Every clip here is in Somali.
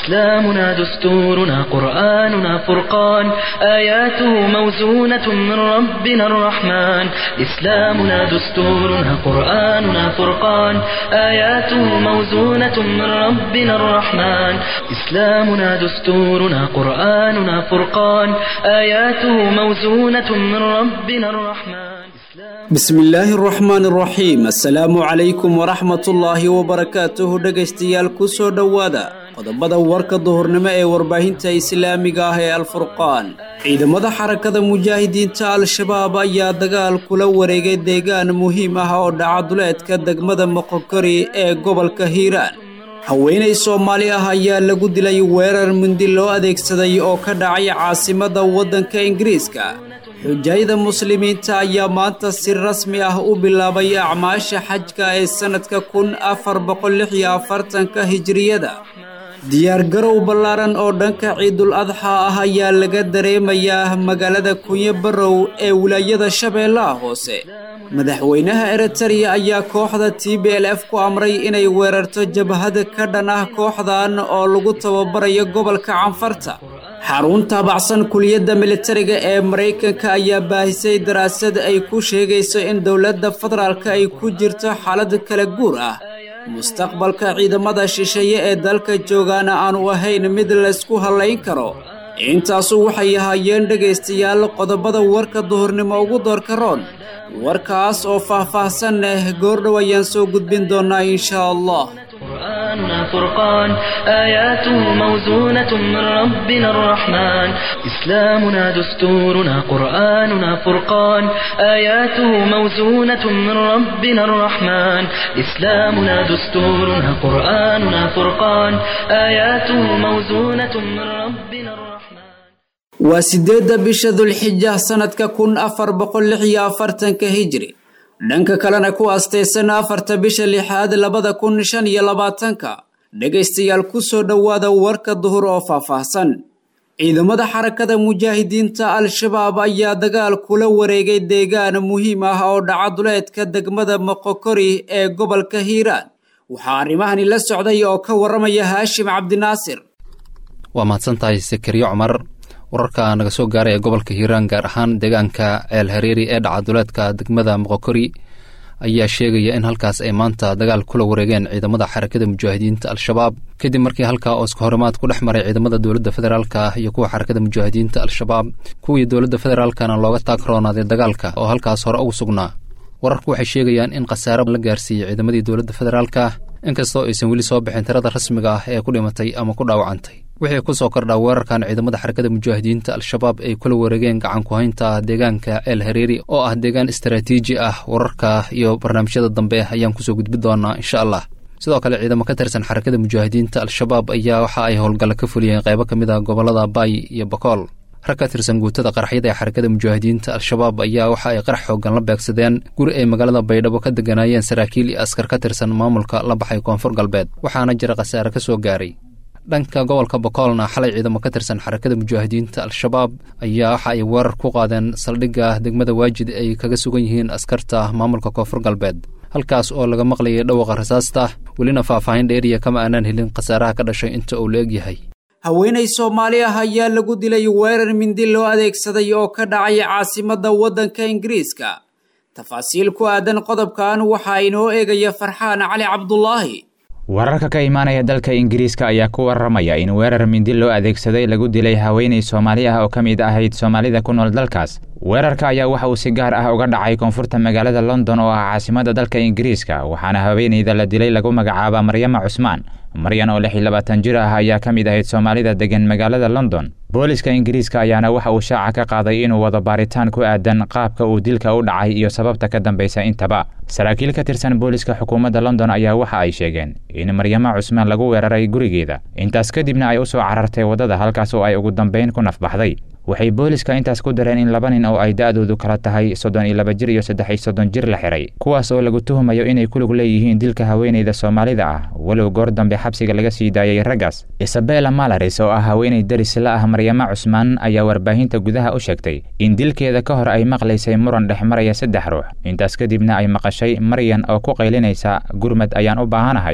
إسلامنا دستورنا قرآننا فرقان آياته موزونة من ربنا الرحمن إسلامنا دستورنا قرآننا فرقان آياته موزونة من ربنا الرحمن إسلامنا دستورنا قرآننا فرقان آياته موزونة من ربنا الرحمن bismi illaahi araxmaan araxiim assalaamu calaykum waraxmatullaahi wabarakaatuhu dhegaystayaal ku soo dhowaada qodobada warka duhurnimo ee warbaahinta islaamiga ah ee alfurqaan ciidamada xarakada mujaahidiinta al-shabaab ayaa dagaal kula wareegay deegaan muhiim ah oo dhacaduleedka degmada moqokori ee gobolka hiiraan haweenay soomaali ah ayaa lagu dilay weerar mindi loo adeegsaday oo ka dhacay caasimadda waddanka ingiriiska xujayada muslimiinta ayaa maanta si rasmi ah u bilaabay acmaasha xajka ee sannadka kun afar boqol lix iyo afartanka hijiriyada diyaargarow ballaaran oo dhanka ciidul adxa ah ayaa laga dareemayaa magaalada kunyo barrow ee wilaayada shabeellaha hoose madaxweynaha eritariya ayaa kooxda t b l f ku amray inay weerarto jabhada ka dhan ah kooxdan oo lagu tababarayo gobolka canfarta xarun taabacsan kuliyadda militariga ee maraykanka ayaa baahisay daraasad ay ku sheegayso in dowladda federaalka ay ku jirto xaalad kala guur ah mustaqbalka ciidamada shisheeye ee dalka joogaana aanu ahayn mid laysku hallayn karo intaasu waxay ahaayeen dhegaystayaal qodobada warka duhurnimo ugu doorka roon warkaas oo faah-faahsan leh goordhow ayaan soo gudbin doonaa inshaa allah قرآننا فرقان آياته موزونة من ربنا الرحمن إسلامنا دستورنا قرآننا فرقان آياته موزونة من ربنا الرحمن إسلامنا دستورنا قرآننا فرقان آياته موزونة من ربنا الرحمن waa sideedda bisha dulxija sannadka kun afar boqol lix iyo afartanka hijri dhanka kalena ku astaysan afarta bisha lixaad labada kun shan iyo labaatanka dhegaystayaal ku soo dhowaada warka duhur oo faahfaahsan ciidamada xarakada mujaahidiinta al-shabaab ayaa dagaal kula wareegay deegaan muhiim ah oo dhacaduleedka degmada moqokori ee gobolka hiiraan waxaa arrimahani la socday oo ka warramaya haashim cabdinaasir waa mahadsantahay sakariyo cumar wararka naga soo gaaray ee gobolka hiiraan gaar ahaan deegaanka ceel hareeri ee dhacaduleedka degmada moqokori ayaa sheegaya in halkaas ay maanta dagaal kula wareegeen ciidamada xarakada mujaahidiinta al-shabaab kadib markii halkaa oo iska horimaad ku dhex maray ciidamada dowladda federaalka iyo kuwa xarakada mujaahidiinta al-shabaab kuwii dowladda federaalkana looga taagroonaaday dagaalka oo halkaas hore ugu sugnaa wararku waxay sheegayaan in khasaaro la gaarsiiyey ciidamadii dowladda federaalka inkastoo aysan weli soo bixin tirada rasmiga ah ee ku dhimatay ama ku dhaawacantay wixii ku soo kordhaa weerarkan ciidamada xarakada mujaahidiinta al-shabaab ay kula wareegeen gacan ku-haynta deegaanka el hareeri oo ah deegaan istaraatiiji ah wararka iyo barnaamijyada dambe ayaan kusoo gudbi doonaa insha allah sidoo kale ciidamo ka tirsan xarakada mujaahidiinta al-shabaab ayaa waxa ay howlgalla ka fuliyeen qaybo ka mid ah gobollada baay iyo bakool rag ka tirsan guutada qaraxyada ee xarakada mujaahidiinta al-shabaab ayaa waxa ay qarax xoogan la beegsadeen guri ay magaalada baydhabo ka deganaayeen saraakiil iyo askar ka tirsan maamulka la baxay koonfur galbeed waxaana jira khasaare ka soo gaaray dhanka gobolka bokoolna xalay ciidamo ka tirsan xarakada mujaahidiinta al-shabaab ayaa waxa ay weerar ku qaadeen saldhigga degmada waajid ay kaga sugan yihiin askarta maamulka koonfur galbeed halkaas oo laga maqlayay dhawaqa rasaasta welina faahfaahin dheeriya kama aanaan helin khasaaraha ka dhashay inta uu la egyahay haweenay soomaali ah ayaa lagu dilay weerar mindi loo adeegsaday oo ka dhacay caasimadda waddanka ingiriiska tafaasiil ku aadan qodobkan waxaa inoo eegaya farxaan cali cabdulaahi wararka ka imaanaya dalka ingiriiska ayaa ku warramaya in weerar mindi loo adeegsaday lagu dilay haweenay soomaali ah oo ka mid ahayd soomaalida ku nool dalkaas weerarka ayaa waxa uu si gaar ah uga dhacay koonfurta magaalada london oo ah caasimadda dalka ingiriiska waxaana haweenayda la dilay lagu magacaaba maryama cusmaan maryan oo lix iyo labaatan jir ah ayaa ka mid ahayd soomaalida degan magaalada london booliska ingiriiska ayaana waxa uu shaaca ka qaaday inuu wado baaritaan ku aadan qaabka uu dilka u dhacay iyo sababta ka dambaysa intaba saraakiil ka tirsan booliska xukuumadda london ayaa waxa ay sheegeen in maryama cusmaan lagu weeraray gurigeeda intaas kadibna ay u soo carartay waddada halkaas oo ay ugu dambayn ku nafbaxday waxay booliska intaas ku dareen in laba nin oo ay da-doodu kala tahay soddon iyo laba jir iyo saddex iyo soddon jir la xiray kuwaas oo lagu tuhumayo inay ku lug leeyihiin dilka haweenayda soomaalida ah walow goor dambe xabsiga laga sii daayay raggaas isabella malaris oo ah haweenay daris la ah maryama cusmaan ayaa warbaahinta gudaha u sheegtay in dilkeeda ka hor ay maqlaysay muran dhex maraya saddex ruux intaas kadibna ay maqashay maryan oo ku qaylinaysa gurmad ayaan u baahanahay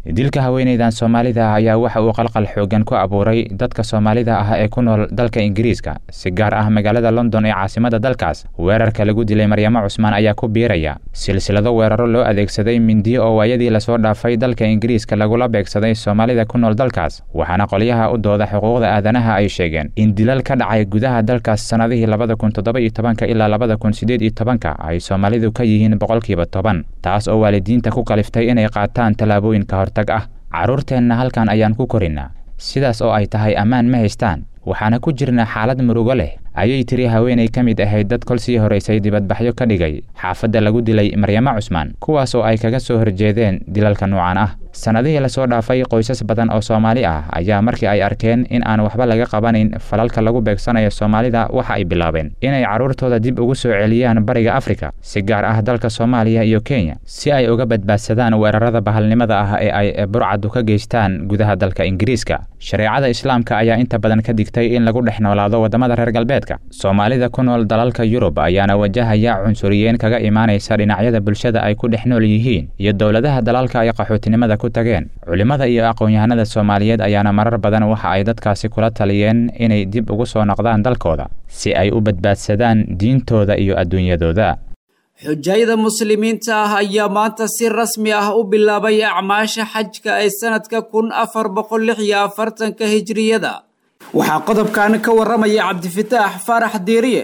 dilka haweenaydan soomaalida ah ayaa waxa uu qalqal xoogan ku abuuray dadka soomaalida ah ee ku nool dalka ingiriiska si gaar ah magaalada london ee caasimada dalkaas weerarka lagu dilay maryamo cusmaan ayaa ku biiraya silsilado weeraro loo adeegsaday mindiyo oo waayadii lasoo dhaafay dalka ingiriiska lagula beegsaday soomaalida ku nool dalkaas waxaana qolyaha u dooda xuquuqda aadanaha ay sheegeen in dilal ka dhacay gudaha dalkaas sannadihii labada kun toddoba iyo tobanka ilaa labada kun siddeed iyo tobanka ay soomaalidu ka yihiin boqolkiiba toban taas oo waalidiinta ku kaliftay inay qaataan tallaabooyin ka hortag ah carruurteenna halkan ayaan ku korinnaa sidaas oo ay tahay ammaan ma haystaan waxaana ku jirnaa xaalad murugo leh ayay tiri haweenay ka mid ahayd dad kol sii horaysay dibadbaxyo ka dhigay xaafadda lagu dilay maryamo cusmaan kuwaas oo ay kaga soo horjeedeen dilalka nuucan ah sannadihii lasoo dhaafay qoysas badan oo soomaali ah ayaa markii ay arkeen in aan waxba laga qabanayn falalka lagu beegsanayo soomaalida waxa ay bilaabeen inay carruurtooda dib ugu soo celiyaan bariga afrika si gaar ah dalka soomaaliya iyo kenya si ay uga badbaadsadaan weerarada bahalnimada ah ee ay burcadu ka geystaan gudaha dalka ingiriiska shareecada islaamka ayaa inta badan ka digtay in lagu dhex noolaado waddamada reer galbeedka soomaalida ku nool dalalka yurub ayaana wajahaya cunsuriyeen kaga imaanaysa dhinacyada bulshada ay ku dhex nool yihiin iyo dowladaha dalalka ay qaxootinimada ku tageen culimmada iyo aqoon-yahanada soomaaliyeed ayaana marar badan waxa ay dadkaasi kula taliyeen inay dib ugu soo noqdaan dalkooda si ay u badbaadsadaan diintooda iyo adduunyadooda xujayada muslimiinta ah ayaa maanta si rasmi ah u bilaabay acmaasha xajka ee sanadka kun afar boqol lix iyo afartanka hijriyada waxaa qodobkan ka waramaya cabdifataax faarax diiriye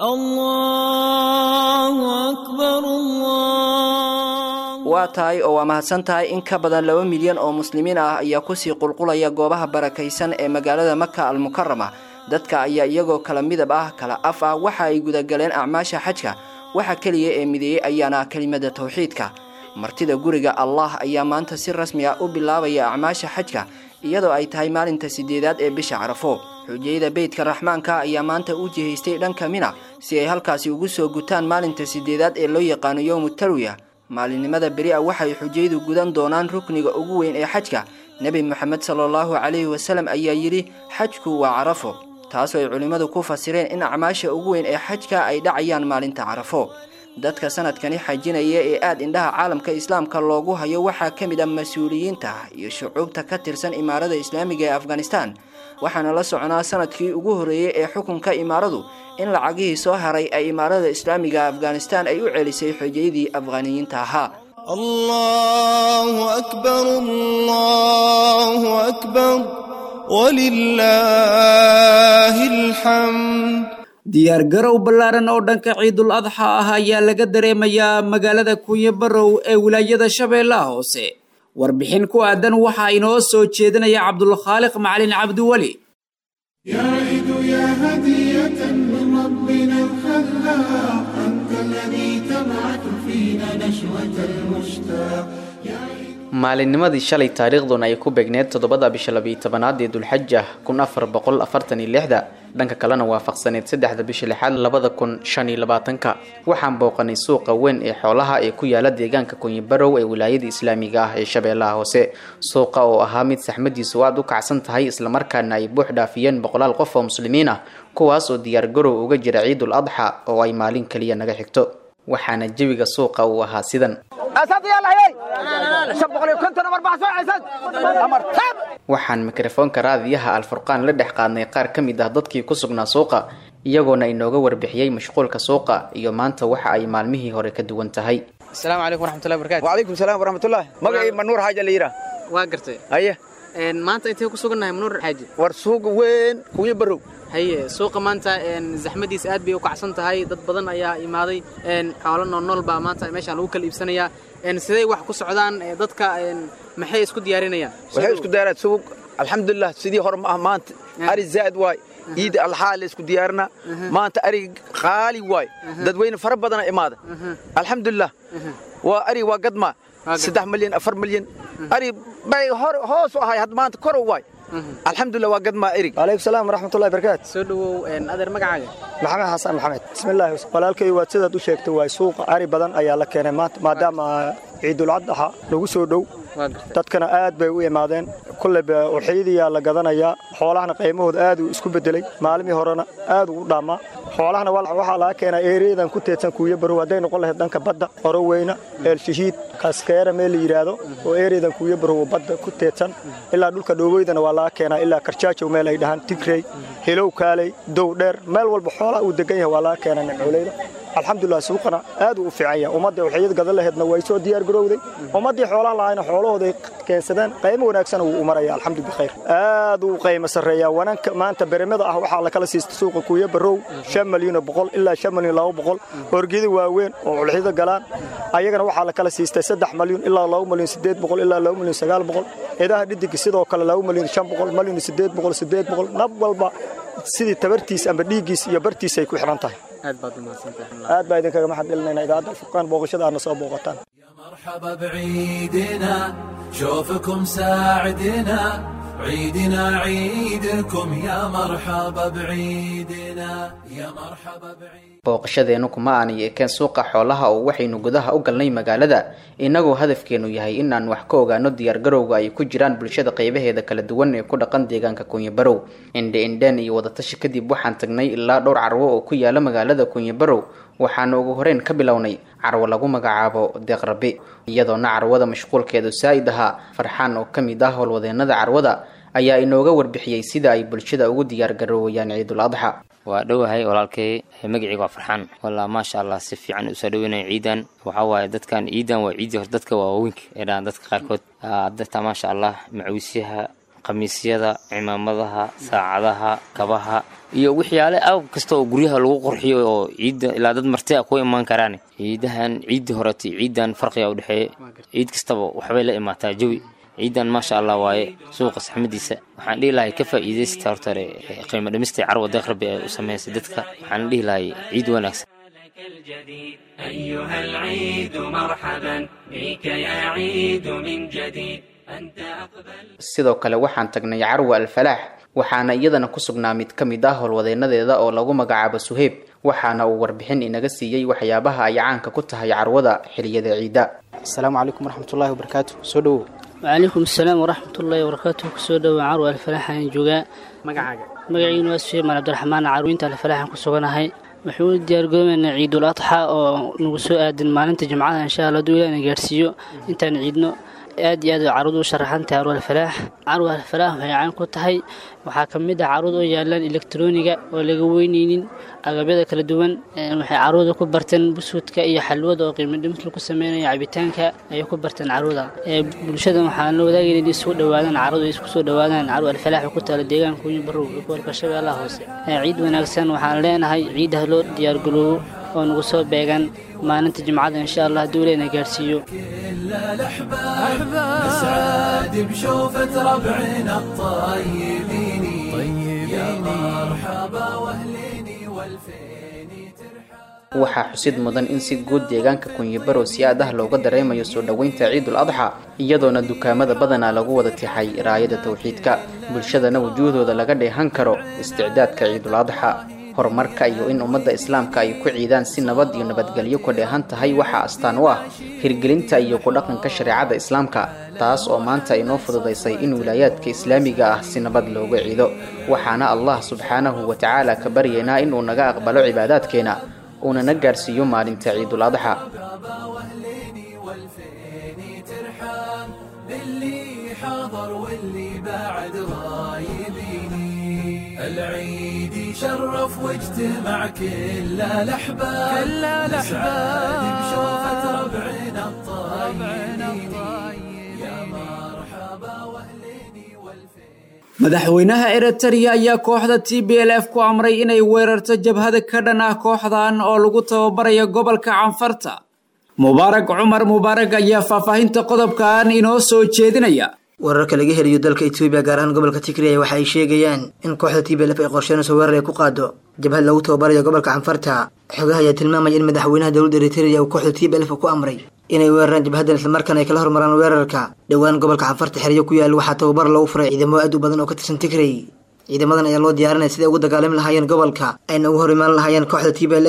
waa tahay oo waa mahadsan tahay in ka badan laba milyan oo muslimiin ah ayaa kusii qulqulaya goobaha barakaysan ee magaalada maka almukarama dadka ayaa iyagoo kala midab ah kala af ah waxa ay gudagaleen acmaasha xajka waxa keliya ee mideeyey ayaana kelimada tawxiidka martida guriga allah ayaa maanta si rasmi ah u bilaabaya acmaasha xajka iyadoo ay tahay maalinta sideedaad ee bisha carafo xujayada beydka raxmaanka ayaa maanta u jihaystay dhanka mina si ay halkaasi ugu soo gutaan maalinta sideedaad ee loo yaqaano yowmu tarwiya maalinimada beri a waxay xujayadu gudan doonaan rukniga ugu weyn ee xajka nebi moxamed sala allahu calayhi wasalam ayaa yidhi xajku waa carafo taasoo ay culimmadu ku fasireen in acmaasha ugu weyn ee xajka ay dhacayaan maalinta carafo dadka sanadkani xajinaya ee aada indhaha caalamka islaamka loogu hayo waxaa ka mid ah mas-uuliyiinta iyo shucuubta ka tirsan imaarada islaamiga ee afghanistan waxaana la soconaa sanadkii ugu horreeyey ee xukunka imaaradu in lacagihii soo haray ay imaarada islaamiga afghanistan ay u celisay xojayadii afghaniyiinta ahaa الله أكبر الله أكبر ولله الحمد diyaargarow ballaaran oo dhanka ciidul adxa ah ayaa laga dareemayaa magaalada kunyo barow ee wilaayada shabeellaha hoose warbixin ku aadan waxaa inoo soo jeedinaya cabdulkhaaliq macalin cabdiweli يا عيد يا هدية من ربنا الخلاق أنت الذي تبعث فينا نشوة المشتاق يا عيد maalinnimadii shalay taariikhduna ay ku beegneed toddobada bisha labiyo tobanaad ee dulxaja kun afar boqol afartan iyo lixda dhanka kalena waafaqsaneed saddexda bisha lixaad labada kun shan iyo labaatanka waxaan booqanay suuqa weyn ee xoolaha ee ku yaala deegaanka kunyibarow ee wilaayada islaamiga ah ee shabeellaha hoose suuqa oo ahaa mid saxmadiisu aad u kacsan tahay islamarkaana ay buux dhaafiyeen boqolaal qof oo muslimiin ah kuwaas oo diyaargarow uga jira ciidul adxa oo ay maalin kaliya naga xigto waxaana jawiga suuqa uu ahaa sidan waxaan mikrofoonka raadiyaha alfurqaan la dhex qaadnay qaar ka mid ah dadkii ku sugnaa suuqa iyagoona inooga warbixiyey mashquulka suuqa iyo maanta waxa ay maalmihii hore ka duwan tahay asalaamu calaykum waraxmatullahi barakaatu وعليكم السلام ورحمة الله مقعي منور حاجة اللي يرى waa gartay هيا maanta intee ku sugannahay manuur xaaji ورسوق وين كوي برو haye suuqa maanta zaxmadiis aad bay u kacsan tahay dad badan ayaa imaaday xoolo noolnool baa maanta meeshaan lagu kala iibsanayaa sidee wax ku socdaan dadka maxay isku diyaarinayaan waxay isku daaraad suuq alxamdulilah sidii hore ma ah maanta ari zaa'id waay ciida alxaa la isku diyaarina maanta ari qaali waay dadweyne fara badana imaada alxamdulilah waa ari waa gadma saddex milyan afar milyan ari bay hor hoos u ahay had maanta kor waay alxamdulilah waa gadmaa erig calaykum salaam waraxmatullahi barakaatu soo dhawow adeer magacaaga maxamed xasan maxamed bismillaahi walaalkay waad sidaad u sheegtay waay suuqa ari badan ayaa la keenay maanta maadaama ciidul adxa lagu soo dhow dadkana aad bay u imaadeen kulleyba uxiyadiyaa la gadanayaa xoolahana qiimahooda aad uu isku bedelay maalimii horena aad uu u dhaamaa xoolahana waxaa laga keenaa eeriyadan ku teedsan kuuyo barow hadday noqon lahayd dhanka badda oroweyna eelshahiid kaskeera meel la yidhaahdo oo eeriyadan kuuyo barow badda ku teedsan ilaa dhulka dhooweydana waa laga keenaa ilaa karjaajow meel ay dhahaan tigrey hilow kaaley dow dheer meel walba xoolaha uu degan yahay waa laga keenaa nimcooleyda alxamdulilah suuqana aad uu u fiican yahay ummadda waxyad gadan laheedna way soo diyaar garowday ummaddii xoolaha lahayna xoolahooday keensadeen qaymo wanaagsan wuu u maraya alxamdu bikhayr aad uu qaymo sarreeyaa wananka maanta beremada ah waxaa lakala siista suuqa kuuyo barow shan malyan boqol ilaa shan malyan laba boqol orgida waaweyn oo culxida galaan ayagana waxaa lakala siistay saddex malyan ilaa laba malyan sideed boqol ilaa laba malyan sagaal boqol idaha dhidiga sidoo kale laba malyan shan boqol malyan sideed boqol sideed boqol nab walba sidii tabartiis amba dhiiggiis iyo bartiis ay ku xidhan tahay aad baa idinkaga maxad celinayna idaacadda alfurqaan booqashada aadna soo booqataan مرحبا بعيدنا شوفكم ساعدنا عيدنا عيدكم يا مرحبا بعيدنا يا مرحبا بعيد booqashadeennu kuma aanay ekeen suuqa xoolaha oo waxaynu gudaha u galnay magaalada innagoo hadafkeenu yahay inaan wax ka ogaano diyaargarowga ay ku jiraan bulshada qaybaheeda kala duwan ee ku dhaqan deegaanka kunyabarow indhe indheen iyo wadatashi kadib waxaan tagnay ilaa dhowr carwo oo ku yaala magaalada kunyabarow waxaana ugu horeyn ka bilownay carwo lagu magacaabo deeqrabi iyadoona carwada mashquulkeedu saa'id ahaa farxaan oo ka mid ah howlwadeenada carwada ayaa inooga warbixiyey sida ay bulshada ugu diyaargaroowayaan ciidul adxa waa dhowahay walaalkay magaceyga waa farxaan walaa maasha allah si fiican usoo dhaweynaya ciidan waxaa waaye dadkan ciidan waa ciidii hore dadka waa waaweynka ee dhahan dadka qaarkood dadka maasha allah macawisyaha khamiisyada cimaamadaha saacadaha kabaha iyo waxyaale aab kasta oo guryaha lagu qurxiyo oo ciidda ilaa dad marti a ku imaan karaan ciidahan ciiddii horeta ciidan farqiga udhexeeya ciid kastaba waxbay la imaataa jawi ciidan maasha allah waaye suuqa saxmadiisa waxaan dhihi lahay ka faa'iidaysta horta hore qiimo dhimista carwa deeqrabi ee u sameysay dadka waxaan dhihi lahay ciid wanaagsan الجديد أيها العيد مرحبا بك يا عيد من جديد أنت أقبل sidoo kale waxaan tagnay carwa alfalaax waxaana iyadana ku sugnaa mid ka mid ah howlwadeenadeeda oo lagu magacaabo suheyb waxaana uu warbixin inaga siiyey waxyaabaha ay caanka ku tahay carwada xiliyada ciida asalaamu calaykum waraxmatullaahi wabarakaatu soo dhowow wacalaykum asalaam waraxmatullaahi wabarakaatu kusoo dhowaa carwa alfalaax ayaan joogaa magacaaga magaciinu waa suheyb mal cabdiraxmaan carwinta alfalaaxan ku suganahay waxuu u diyaargoobaynaa ciidul adxa oo nagu soo aadan maalinta jimcada insha allah hadduu ilaahna gaarsiiyo intaan ciidno aad iyo aad carwadu u sharaxan tahay carwa alfalaax carwa alfalaax waxay caan ku tahay waxaa ka mid ah carwad oo yaalaan elektroniga oo laga weyneynin agabyada kala duwan waxay carwada ku barteen buskudka iyo xalwada oo qiimo dhimis lagu sameynaya cabitaanka ayay ku barteen carwada bulshada waxaan la wadaagayna inay isugu dhawaadaan carwadu ay isku soo dhawaadaan carwa alfalaax oo ku taala deegaanka kunyo barow iyo gobolka shabeellaha hoose ciid wanaagsan waxaan leenahay ciidaha loo diyaargaloobo oo nagu soo beegan maalinta jimcada insha allah hadduu ilahna gaarsiiyo نسعد بشوفة ربعنا الطيبين يا مرحبا واهليني والفيني waxaa xusid mudan in si guud deegaanka kunyibarow si aad ah looga dareemayo soo dhoweynta ciidul adxa iyadoona dukaamada badanaa lagu wada tixay raayada tawxiidka bulshadana wujuuhdooda laga dheehan karo isticdaadka ciidul adxa horumarka iyo in ummadda islaamka ay ku ciidaan si nabad iyo nabadgelyo ku dheehan tahay waxaa astaan u ah hirgelinta iyo ku dhaqanka shareecada islaamka taas oo maanta inoo fududaysay in wilaayaadka islaamiga ah si nabad looga ciido waxaana allah subxaanahu wa tacaala ka baryaynaa inuu naga aqbalo cibaadaadkeena uuna na gaarsiiyo maalinta ciidul adxa حاضر واللي بعد غايبيني العيد شرف واجتمع كل الاحباب كل الاحباب بشوفة ربعنا الطيبين يا مرحبا واهليني madaxweynaha eritrea ayaa kooxda t b l f ku amray inay weerarto jabhada ka dhan ah kooxdan oo lagu tababarayo gobolka canfarta mubaarak cumar mubaarak ayaa faahfaahinta qodobkan inoo soo jeedinaya wararka laga helayo dalka etoobiya gaar ahaan gobolka tigray waxa ay sheegayaan in kooxda t b l f ay qorsheynayso weerar ay ku qaado jabhad lagu tababarayo gobolka canfarta xogaha ayaa tilmaamaya in madaxweynaha dowladda eritrea uu kooxda t b l f ku amray inay weeraraan jabhadan islamarkaana ay kala hormaraan weerarka dhowaan gobolka canfarta xeryo ku yaal waxaa tababar lagu furay ciidamo aad u badan oo ka tirsan tigray ciidamadan ayaa loo diyaarinaya siday ugu dagaalami lahaayeen gobolka ayna ugu hor imaan lahaayeen kooxda t b l f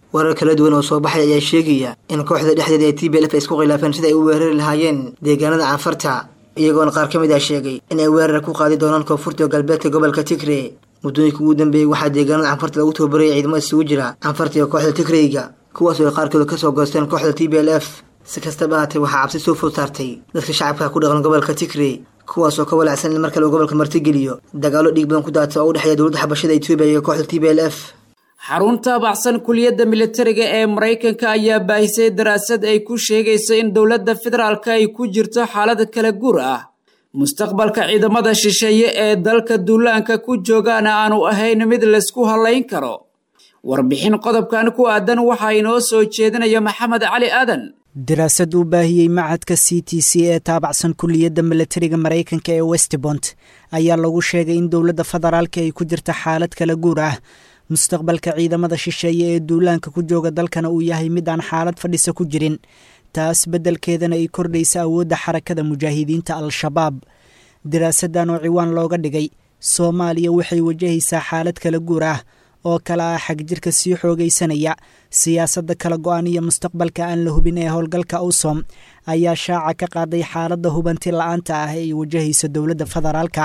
warar kala duwan oo soo baxay ayaa sheegaya in kooxda dhexdeeda ee t b lf ay isku khilaafeen sida ay u weerari lahaayeen deegaanada canfarta iyagoona qaar ka mid ah sheegay in ay weerar ku qaadi doonaan koonfurta galbeedka gobolka tigre muddooyinka ugu dambeeyey waxaa deegaanada canfarta lagu tababarayay ciidamada isugu jira canfarta iyo kooxda tigreyga kuwaas oo ay qaarkooda kasoo goosteen kooxda t b l f si kastaba ahaatee waxaa cabsi soo food saartay dadka shacabka ku dhaqan gobolka tigre kuwaas oo ka walacsan in mar kale uu gobolka martigeliyo dagaalo dhiig badan ku daata oo u dhexeeya dowladda xabashada etoobiya iyo kooxda t b l f xarunta baxsan kuliyadda militariga ee maraykanka ayaa baahisay daraasad ay ku sheegayso in dowladda federaalka ay ku jirto xaalad kala guur ah mustaqbalka ciidamada shisheeye ee dalka duulaanka ku joogaana aanu ahayn mid laysku hallayn karo warbixin qodobkan ku aadan waxaa inoo soo jeedinaya maxamed cali aadan daraasad uu baahiyey macadka c t c ee taabacsan kuliyadda milatariga maraykanka ee westbont ayaa lagu sheegay in dowladda federaalka ay ku jirta xaalad kala guur ah mustaqbalka ciidamada shisheeye ee duulaanka ku jooga dalkana uu yahay mid aan xaalad fadhisa ku jirin taas beddelkeedana ay kordhaysa awoodda xarakada mujaahidiinta al-shabaab daraasaddan oo ciwaan looga dhigay soomaaliya waxay wajahaysaa xaalad kala guur ah oo kale ah xagjirka sii xoogaysanaya siyaasadda kala go-an iyo mustaqbalka aan la hubin ee howlgalka awsom ayaa shaaca ka qaaday xaaladda hubanti la-aanta ah ee ay wajahayso dowladda federaalka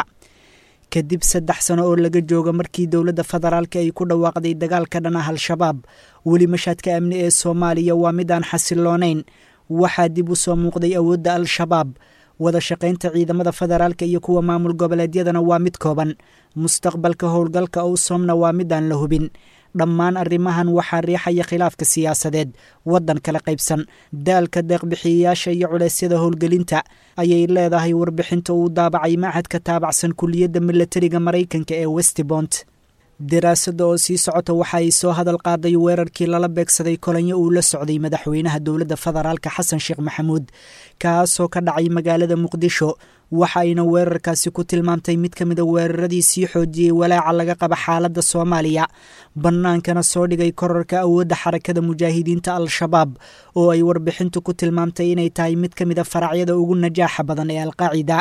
kadib saddex sano oo laga jooga markii dowladda federaalka ay ku dhawaaqday dagaalka dhan ah al-shabaab weli mashaadka amni ee soomaaliya waa mid aan xasiloonayn waxaa dib u soo muuqday awoodda al-shabaab wada shaqaynta ciidamada federaalka iyo kuwa maamul goboleedyadana waa mid kooban mustaqbalka howlgalka owsomna waa mid aan la hubin dhammaan arrimahan waxaa riixaya khilaafka siyaasadeed waddan kala qaybsan daalka deeqbixiyayaasha iyo culeysyada howlgelinta ayay leedahay warbixinta uu daabacay machadka taabacsan kuliyadda milatariga maraykanka ee westbont daraasadda oo sii socota waxa ay soo hadal qaaday weerarkii lala beegsaday kolanyo uu la socday madaxweynaha dowladda federaalka xasan sheekh maxamuud kaasoo ka dhacay magaalada muqdisho waxa ayna weerarkaasi ku tilmaamtay mid ka mida weeraradii sii xoojiyey walaaca laga qaba xaaladda soomaaliya bannaankana soo dhigay korarka awoodda xarakada mujaahidiinta al-shabaab oo ay warbixintu ku tilmaamtay inay tahay mid ka mida faracyada ugu najaaxa badan ee alqaacida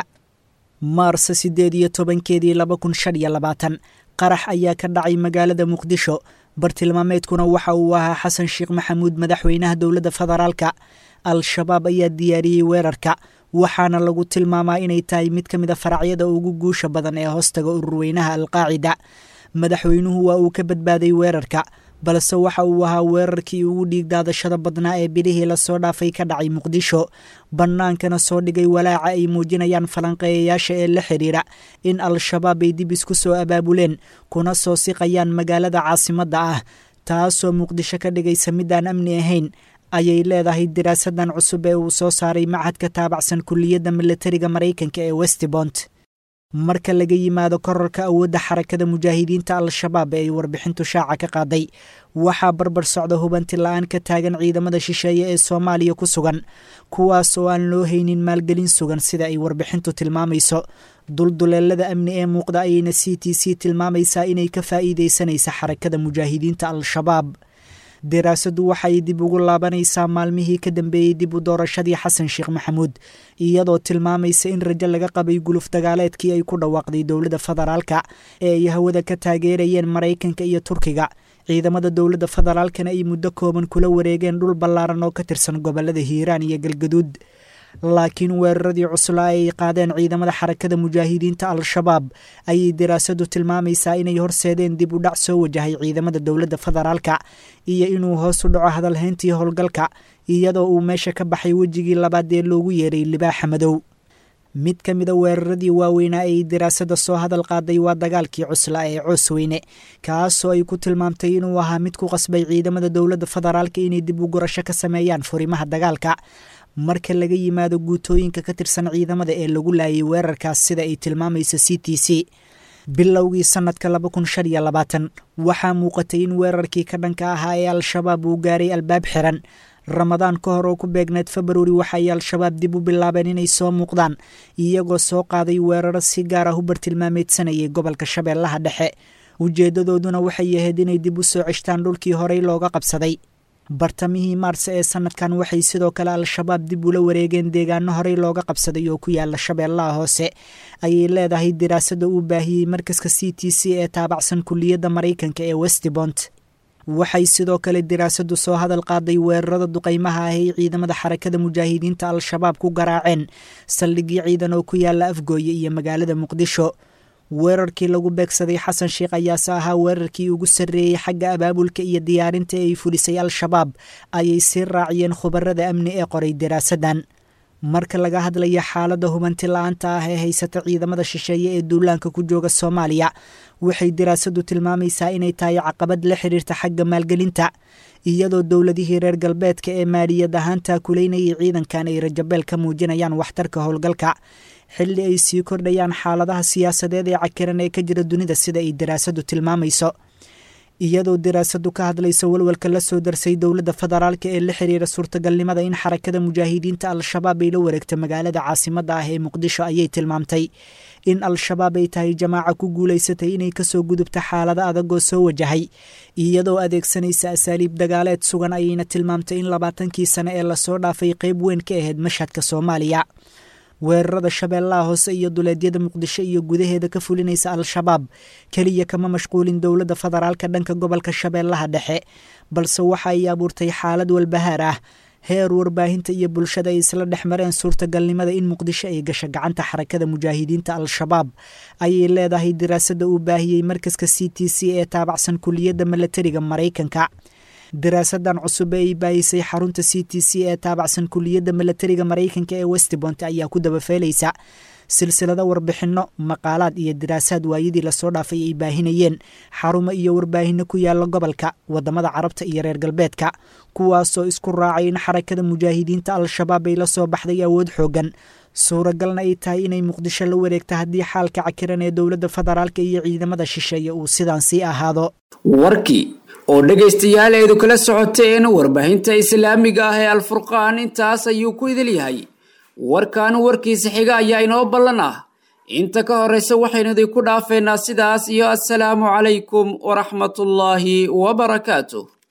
maarsa siddeed iyo tobankeedii laba kun shan iyo labaatan qarax ayaa ka dhacay magaalada muqdisho bartilmaameedkuna waxa uu ahaa xasan sheekh maxamuud madaxweynaha dowladda federaalka al-shabaab ayaa diyaariyey weerarka waxaana lagu tilmaamaa inay tahay mid ka mida faracyada ugu guusha badan ee hoostaga ururweynaha alqaacida madaxweynuhu waa uu ka badbaaday weerarka balse waxa uu ahaa weerarkii ugu dhiigdaadashada badnaa ee bilihii lasoo dhaafay ka dhacay muqdisho bannaankana soo dhigay walaaca ay muujinayaan falanqeeyayaasha ee la xidhiira in al-shabaab ay dib isku soo abaabuleen kuna soo siqayaan magaalada caasimadda ah taasoo muqdisho ka dhigaysa midaan amni ahayn ayay leedahay daraasadan cusub ee uu soo saaray machadka taabacsan kuliyadda milatariga maraykanka ee westbont marka laga yimaado korarka awoodda xarakada mujaahidiinta al-shabaab ee ay warbixintu shaaca ka qaaday waxaa barbar socda hubanti la-aan ka taagan ciidamada shisheeye ee soomaaliya ku sugan kuwaas oo aan loo haynin maalgelin sugan sida ay warbixintu tilmaamayso dulduleelada amni ee muuqda ayayna c t c tilmaamaysaa inay ka faa'iidaysanaysa xarakada mujaahidiinta al-shabaab daraasaddu waxay dib ugu laabanaysaa maalmihii ka dambeeyey dib u doorashadii xasan sheekh maxamuud iyadoo tilmaamaysa in rajo laga qabay guluf dagaaleedkii ay ku dhawaaqday dowladda federaalka ee ay hawada ka taageerayeen maraykanka iyo turkiga ciidamada dowladda federaalkana ay muddo kooban kula wareegeen dhul ballaaran oo ka tirsan gobolada hiiraan iyo galgaduud laakiin weeraradii cuslaa ay qaadeen ciidamada xarakada mujaahidiinta al-shabaab ayay daraasadu tilmaamaysaa inay horseedeen dib u dhac soo wajahay ciidamada dowladda federaalka iyo inuu hoos u dhaco hadalhayntii howlgalka iyadoo uu meesha ka baxay wejigii labaad ee loogu yeeray libaaxa madow mid ka mida weeraradii waaweynaa ay daraasada soo hadal qaaday waa dagaalkii cuslaa ee coosweyne kaasoo ay ku tilmaamtay inuu ahaa mid ku qasbay ciidamada dowladda federaalka inay dib u gurasho ka sameeyaan furimaha dagaalka marka laga yimaado guutooyinka ka tirsan ciidamada ee lagu laayay weerarkaas sida ay tilmaamayso c t c bilowgii sanadka laba kun shan iyo labaatan waxaa muuqatay in weerarkii ka dhanka ahaa ee al-shabaab uu gaaray albaab xiran ramadaan ka hor oo ku beegneed februari waxaay al-shabaab dib u bilaabeen inay soo muuqdaan iyagoo soo qaaday weeraro si gaar ah u bartilmaameedsanayay gobolka shabeellaha dhexe ujeedadooduna waxay ahayd inay dib u soo ceshtaan dhulkii horey looga qabsaday bartamihii maars ee sanadkan waxay sidoo kale al-shabaab dib ula wareegeen deegaano horey looga qabsaday oo ku yaala shabeellaha hoose ayay leedahay daraasada uu baahiyey markaska c t c ee taabacsan kuliyadda maraykanka ee westbont waxay sidoo kale diraasadu soo hadal qaaday weerarada duqaymaha ah ay ciidamada xarakada mujaahidiinta al-shabaab ku garaaceen saldhigyo ciidan oo ku yaala afgooye iyo magaalada muqdisho weerarkii lagu beegsaday xasan sheikh ayaase ahaa weerarkii ugu sarreeyey xagga abaabulka iyo diyaarinta ee ay fulisay al-shabaab ayay sii raaciyeen khubarada amni ee qoray diraasadan marka laga hadlaya xaaladda hubanti la-aanta ah ee haysata ciidamada shisheeye ee duulaanka ku jooga soomaaliya waxay diraasadu tilmaamaysaa inay tahay caqabad la xiriirta xagga maalgelinta iyadoo dowladihii reer galbeedka ee maaliyad ahaan taakuleynayay ciidankan ay rajabeel ka muujinayaan waxtarka howlgalka xilli ay sii kordhayaan xaaladaha siyaasadeed ee cakiran ee ka jira dunida sida ay diraasadu tilmaamayso iyadoo diraasadu ka hadlaysa walwalka la soo darsay dowladda federaalk ee la xiriira suurtagalnimada in xarakada mujaahidiinta al-shabaab ay la wareegto magaalada caasimadda ah ee muqdisho ayay tilmaamtay in al-shabaab ay tahay jamaaca ku guulaysatay inay kasoo gudubta xaalado adagoo soo wajahay iyadoo adeegsanaysa asaaliib dagaaleed sugan ayayna tilmaamtay in labaatankii sane ee lasoo dhaafay qeyb weyn ka ahayd mashhadka soomaaliya weerarada shabeellaha hoose iyo duleedyada muqdisho iyo gudaheeda ka fulinaysa al-shabaab keliya kama mashquulin dowladda federaalka dhanka gobolka shabeellaha dhexe balse waxa ay abuurtay xaalad walbahaar ah heer warbaahinta iyo bulshada ay isla dhex mareen suurtagalnimada in muqdisho ay gasho gacanta xarakada mujaahidiinta al-shabaab ayay leedahay diraasada uu baahiyey markaska c t c ee taabacsan kuliyadda milatariga maraykanka diraasadan cusub ee ay baayisay xarunta c t c ee taabacsan kuliyadda milatariga maraykanka ee westbont ayaa ku dabafeelaysa silsilado warbixinno maqaalaad iyo diraasaad waayadii lasoo dhaafay ay baahinayeen xarumo iyo warbaahinno ku yaala gobolka wadamada carabta iyo reer galbeedka kuwaasoo isku raacay in xarakada mujaahidiinta al-shabaab ay la soo baxday awood xoogan suuragalna ay tahay inay muqdisho la wareegta haddii xaalka cakiran ee dowladda federaalka iyo ciidamada shisheeye uu sidaan sii ahaado warkii oo dhegaystayaal eedu kala socoteen warbaahinta islaamiga ah ee alfurqaan intaas ayuu ku idil yahay warkan warkiisa xiga ayaa inoo ballan ah inta ka horraysa waxaynu idinku dhaafeynaa sidaas iyo assalaamu calaykum waraxmatullaahi wabarakaatu